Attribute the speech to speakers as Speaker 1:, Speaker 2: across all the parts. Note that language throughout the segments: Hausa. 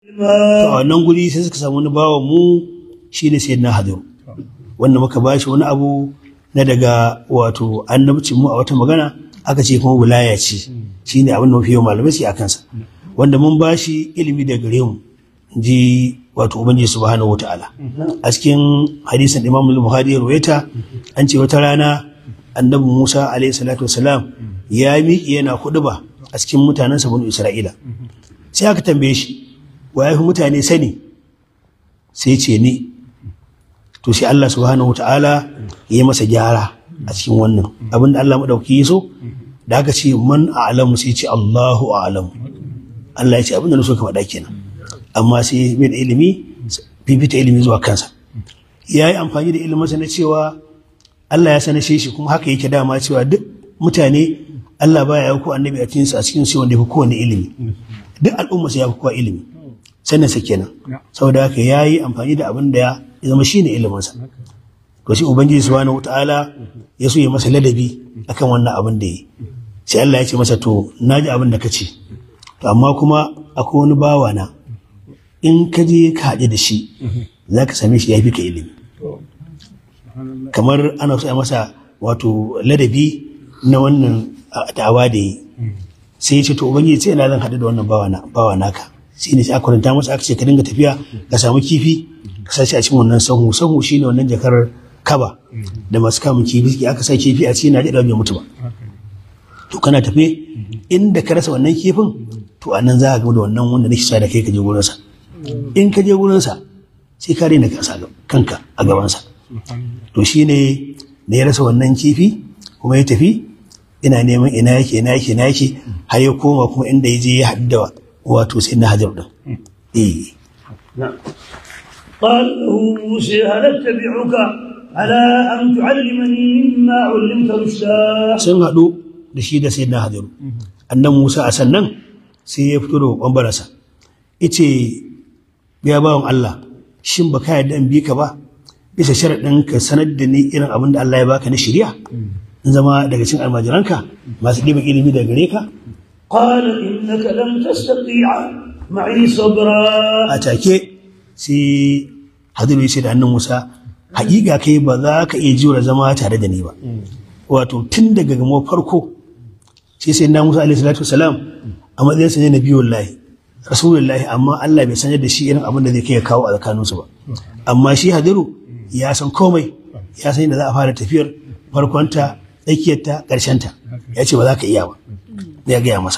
Speaker 1: to a wannan guri sai suka samu wani bawan mu shine sayyidina hadiru wanda muka bashi wani abu na daga wato annabcin mu a wata magana aka ce kuma wilaya ce shine abin da mafi yawan malamai su a kansa wanda mun bashi ilimi da gare mu ji wato ubangiji subhanahu wataala a cikin hadisin imam al-bukhari ya ruwaita an ce wata rana annabi musa alayhi salatu wasalam ya miƙe yana ba a cikin mutanen sa banu isra'ila sai aka tambaye shi wa ya fi mutane sani sai ce ni to sai Allah subhanahu wataala ya yi masa gyara a cikin wannan abinda Allah madauki ya so da aka ce man a'lamu sai ce Allahu a'lamu Allah ya ce abinda na so ka faɗa kenan amma sai bai da ilimi fifita ilimi zuwa kansa ya yi amfani da iliminsa na cewa Allah ya sanashe shi kuma haka yake dama cewa duk mutane Allah baya ya ko annabi a cikin a cikin su wanda ya fi kowane ilimi duk al'umma sai ya fi kowa ilimi sannan sa kenan saboda haka ya yi amfani da abin da ya zama shine iliminsa to shi ubangiji subhanahu wataala ya so ya masa ladabi akan wannan abin da yi sai Allah ya ce masa to naji abin da ka ce to amma kuma akwai wani bawa na in ka je ka haɗe da shi za ka same shi ya fi ka ilimi kamar ana so a masa wato ladabi na wannan da'awa da yi sai ya ce to ubangiji sai ina zan haɗu da wannan bawa naka shi ne sai aka kwanta masa aka ce ka dinga tafiya ka samu kifi ka sa shi a cikin wannan sahu sahu shi ne wannan jakar kaba da masu kamun kifi aka sa kifi a cikin na bai mutu ba to kana tafe inda ka rasa wannan kifin to a nan za ka gama da wannan wanda nake sa da kai ka je gurinsa in ka je gurinsa sai ka daina kanka a gabansa to shi ne da ya rasa wannan kifi kuma ya tafi ina neman ina yake ina yake ina yake har ya koma kuma inda ya je ya haɗu da wato sai na hajar ɗin eh
Speaker 2: قال له موسى هل اتبعك على ان تعلمني مما علمت رشدا
Speaker 1: sun haɗu da shi da sai na hajaru annan musa a sannan sai ya fito da ɓambararsa ice ya bawan Allah shin ba ka yarda in bi ka ba bisa sharaɗin ka sanar da ni irin abin da Allah ya baka na shirya in zama daga cikin almajiranka masu ɗiban ilimi daga gare ka
Speaker 2: قال انك لن تستطيع معي صبرا
Speaker 1: a take sai hadiru ya ce da hannun musa haƙiƙa kai ba za ka iya jura zama tare da ni ba wato tun daga gamo farko sai sai na musa alaihi salatu wasalam a matsayin sa ne na biyu wallahi rasulullahi amma Allah bai sanar da shi irin abin da zai kai ya kawo a tsakaninsu ba amma shi hadiru ya san komai ya san da za a fara tafiyar farkonta tsakiyarta ƙarshenta ya ce ba za ka iya ba ya gaya masa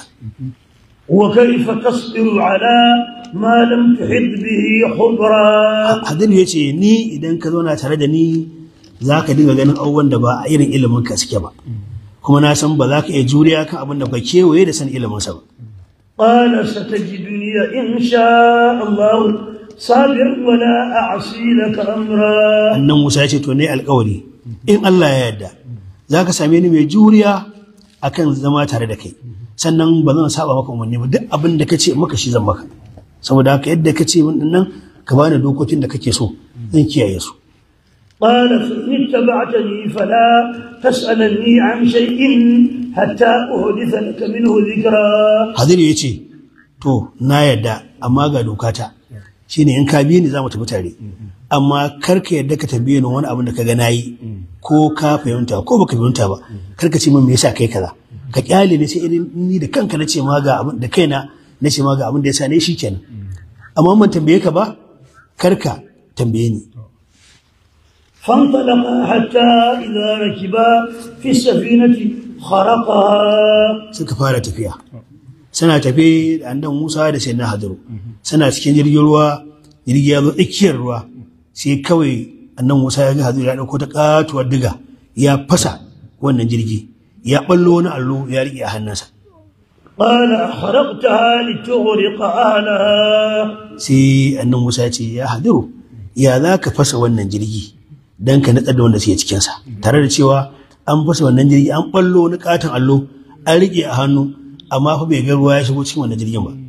Speaker 2: وكيف تصبر على ما لم تحط به خبرا
Speaker 1: hadiru ya ce ni idan ka zauna tare da ni za ka dinga ganin abubuwan da ba a irin ilimin ka suke ba kuma na san ba za ka iya juriya kan abin da ba kewaye da san iliminsa ba
Speaker 2: قال ستجدني إن شاء الله صابرا ولا أعصي لك أمرا
Speaker 1: annan musa ya ce to ne alkawari in allah ya yarda za ka same ni mai juriya akan zama tare da kai sannan ba zan saba maka umarni ba duk abin da ka ce maka shi zan maka saboda haka yadda ka ce min nan ka bani dokokin da kake so zan kiyaye su
Speaker 2: قال فإن اتبعتني فلا تسألني عن شيء حتى أحدث لك منه ذكرا
Speaker 1: hadiru ya ce to na yarda amma ga dokata shine in ka biye ni za mu tafi tare amma kar ka yarda ka tambaye ni wani abin da ka ga nayi ko ka fahimta ko baka fahimta ba kar ka ce min me yasa kai kaza ka kyale ni sai irin ni da kanka na ce ma ga abin da kaina na ce ma ga abin da yasa ne shikenan amma ban tambaye ka ba kar ka tambaye ni
Speaker 2: فانطلقا حتى إذا ركبا في السفينة خرقها
Speaker 1: suka fara tafiya suna tafe da annan Musa da sai na hadiru suna cikin jirgin ruwa jirgi ya zo tsakiyar ruwa sai kawai annan Musa ya ga hadiru ya dauko ta katuwar diga ya fasa wannan jirgi ya ballo wani allo ya riƙe a hannunsa
Speaker 2: قال خرقتها لتغرق أهلها
Speaker 1: sai annan Musa ya ce ya hadiru ya za ka fasa wannan jirgi dan ka natsar da wanda suke cikinsa tare da cewa an fasa wannan jirgi an ballo wani katon allo an riƙe a hannu amma fa bai ga ruwa ya shigo cikin wannan jirgin ba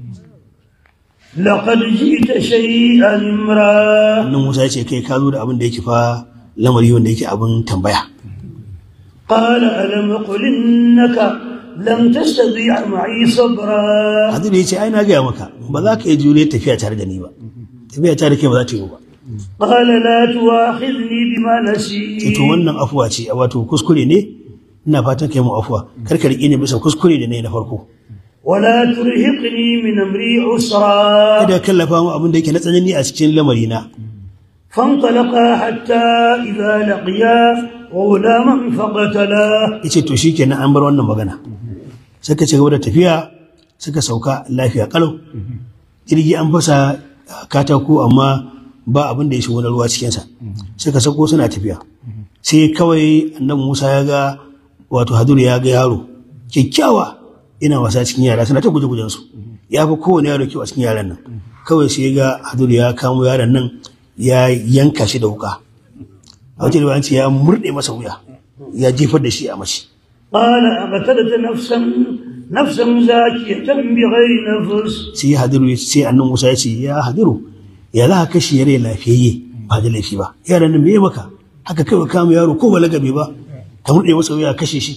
Speaker 2: لقد جئت شيئا امرا
Speaker 1: annan Musa ya ce kai ka zo da abin da yake fa lamari wanda yake abin tambaya
Speaker 2: قال ألم قل إنك لم تستطيع معي صبرا
Speaker 1: hadiru ya ce ai na gaya maka ba za ka yi jure tafiya tare da ni ba tafiya tare da kai ba za ta yi ba
Speaker 2: قال لا تؤاخذني بما نسيت
Speaker 1: to wannan afuwa ce wato kuskure ne ina fatan kai mu afuwa kar ka riƙe ni bisa kuskure da nayi na farko
Speaker 2: ولا ترهقني من أمري عسرا
Speaker 1: kada ka kallafa mu abin da yake na tsanani a cikin lamari na
Speaker 2: فانطلقا حتى إذا لقيا غلاما فقتلاه
Speaker 1: yace to shikenan an bar wannan magana suka ci gaba da tafiya suka sauka lafiya kalau jirgi an fasa katako amma ba abin da ya shigo na ruwa cikinsa suka sauko suna tafiya sai kawai annabi Musa ya ga wato Haduru ya ga yaro kyakkyawa ina wasa cikin yara suna ta guje-gujen su ya fi kowane yaro kyau a cikin yaran nan kawai sai ga Haduru ya kamo yaron nan ya yanka shi da wuka a wajen da ce ya murɗe masa wuya ya jefar da shi a mace
Speaker 2: قال أقتلت نفسا نفسا زاكية بغير نفس
Speaker 1: sai Hadiru ya sai annabi Musa ya ce ya Hadiru ya za ka kashe yare lafiyayye ba da laifi ba yaran nan me ya maka haka kai kama yaro ko balaga bai ba ka murɗe masa wuya kashe shi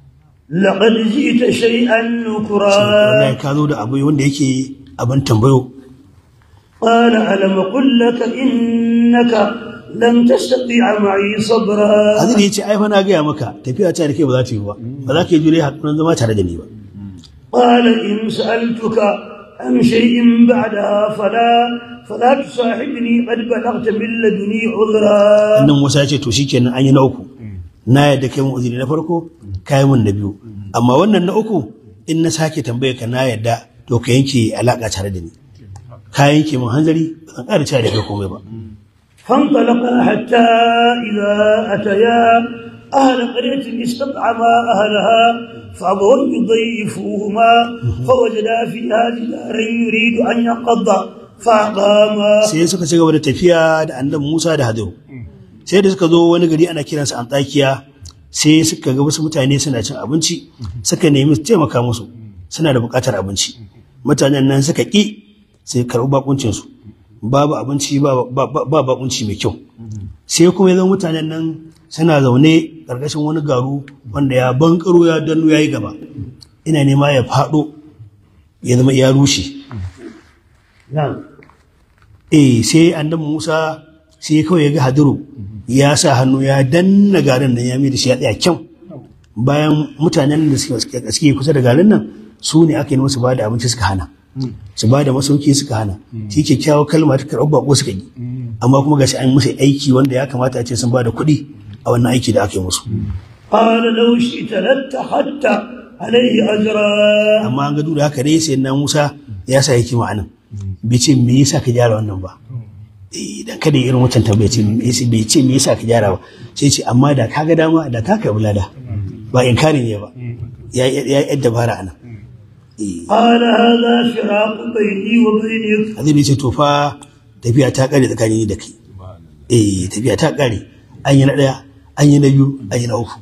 Speaker 2: لقد جئت شيئا نكرا
Speaker 1: wallahi ka zo da abu wanda yake abin tambayo
Speaker 2: قال ألم قل لك إنك لن تستطيع معي صبرا
Speaker 1: Hadiru ya ce ai fa na gaya maka tafiya ta da kai ba za ta yi ba ba za ka yi jure hakunan zama tare da ni ba
Speaker 2: قال إن سألتك عن شيء بعدها فلا فلا تصاحبني قد بلغت من لدني عذرا
Speaker 1: annan Musa ya ce to shikenan an yi na uku na yadda kai mun uzuri na farko kai mun na biyu amma wannan na uku in na sake tambaye ka na yadda to ka yanke alaka tare da ni ka yanke mun hanzari ba zan ƙara cewa da kai komai ba
Speaker 2: فانطلقا حتى إذا أتيا أهل قرية استطعما أهلها فأبوا أن يضيفوهما فوجدا فيها جدارا يريد أن ينقض فأقاما
Speaker 1: sai suka ci gaba da tafiya da annabi Musa da Hadiru sai da suka zo wani gari ana kiransa Antakiya sai suka ga wasu mutane suna cin abinci suka nemi su taimaka musu suna da buƙatar abinci mutanen nan suka ƙi sai karɓi bakuncin su babu abinci ba ba ba bakunci mai kyau sai kuma yanzu mutanen nan suna zaune ƙarƙashin wani garu wanda ya bankaro ya danno ya yi gaba ina nema ya faɗo ya zama ya rushe
Speaker 2: نعم
Speaker 1: eh sai annabi Musa sai kawai ya ga hadiru ya sa hannu ya danna garin nan ya mai da shi ya tsaya kyau bayan mutanen da suke suke kusa da garin nan su ne aka yi musu ba da abinci suka hana su ba da masauki suka hana shi kyakkyawar kalma ta karɓar bako suka yi amma kuma gashi an musu aiki wanda ya kamata a ce sun ba da kuɗi a wannan aiki da aka yi musu
Speaker 2: قال لو شئت لاتخذت عليه أجرا
Speaker 1: amma an ga duk da haka dai sai na Musa ya sa hikima anan bai ce me yasa ka gyara wannan ba Eh, dan kada irin wancan tambaya ce me yasa- bai ce me yasa ka gyara ba sai ce amma da ka ga dama da ka kai bulada ba inkari ne ba ya ya ya dabara anan eh
Speaker 2: قال هذا فراق بيني وبينك
Speaker 1: azumi ce to fa tafiya ta kare tsakanin ni da kai eh tafiya ta kare an yi na daya an yi na biyu an yi na uku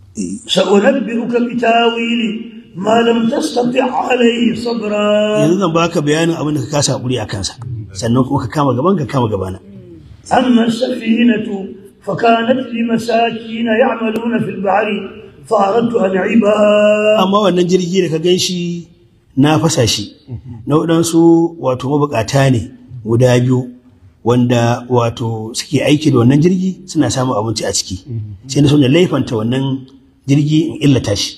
Speaker 2: سأنبئك بتاويل ما لم تستطع عليه صبرا
Speaker 1: yanzu zan baka bayanin abin da ka kasa hakuri a kansa sannan kuma ka kama gaban ka kama gabana
Speaker 2: أما السفينة فكانت لمساكين يعملون في البحر فأردت أن أعيبها
Speaker 1: amma wannan jirgi da ka gan shi na fasa shi na waɗansu wato mabukata ne guda biyu wanda wato suke aiki da wannan jirgi suna samun abinci a ciki sai na so na laifanta wannan jirgi in illata shi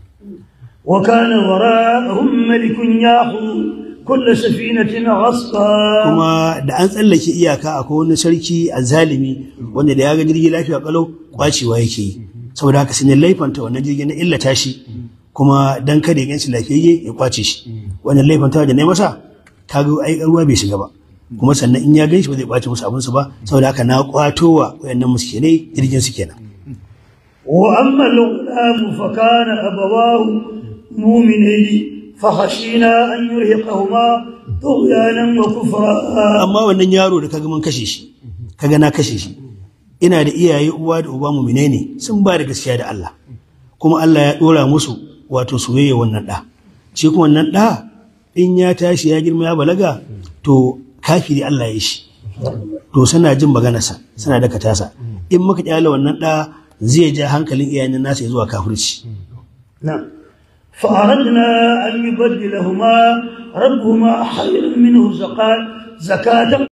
Speaker 2: وكان وراءهم ملك يأخذ كل سفينة غصبا
Speaker 1: kuma da an tsallake iyaka akwai wani sarki zalimi wanda da ya ga jirgi lafiya kalau kwacewa yake yi saboda haka sai na laifanta wannan jirgi na illata shi kuma dan kada ya ganshi lafiyayye ya kwace shi wannan laifanta da na yi masa kaga ai ruwa bai shiga ba kuma sannan in ya ganshi ba zai kwace musu abinsu ba saboda haka na kwato wa wayannan muskinai jirgin su kenan
Speaker 2: وأما الغلام فكان أبواه مؤمنين فخشينا أن يرهقهما طغيانا وكفرا
Speaker 1: amma wannan yaro da kaga mun kashe shi kaga na kashe shi ina da iyaye uwa da uba muminai ne sun ba da gaskiya da Allah kuma Allah ya dora musu wato soyayya wannan da shi kuma wannan da in ya tashi ya girma ya balaga to kafiri Allah ya shi to suna jin maganarsa suna daka tasa in muka kyale wannan da zai ja hankalin iyayen nasa ya zuwa kafirci
Speaker 2: نعم فأردنا أن يبدلهما ربهما خيرا منه زكاة زكاة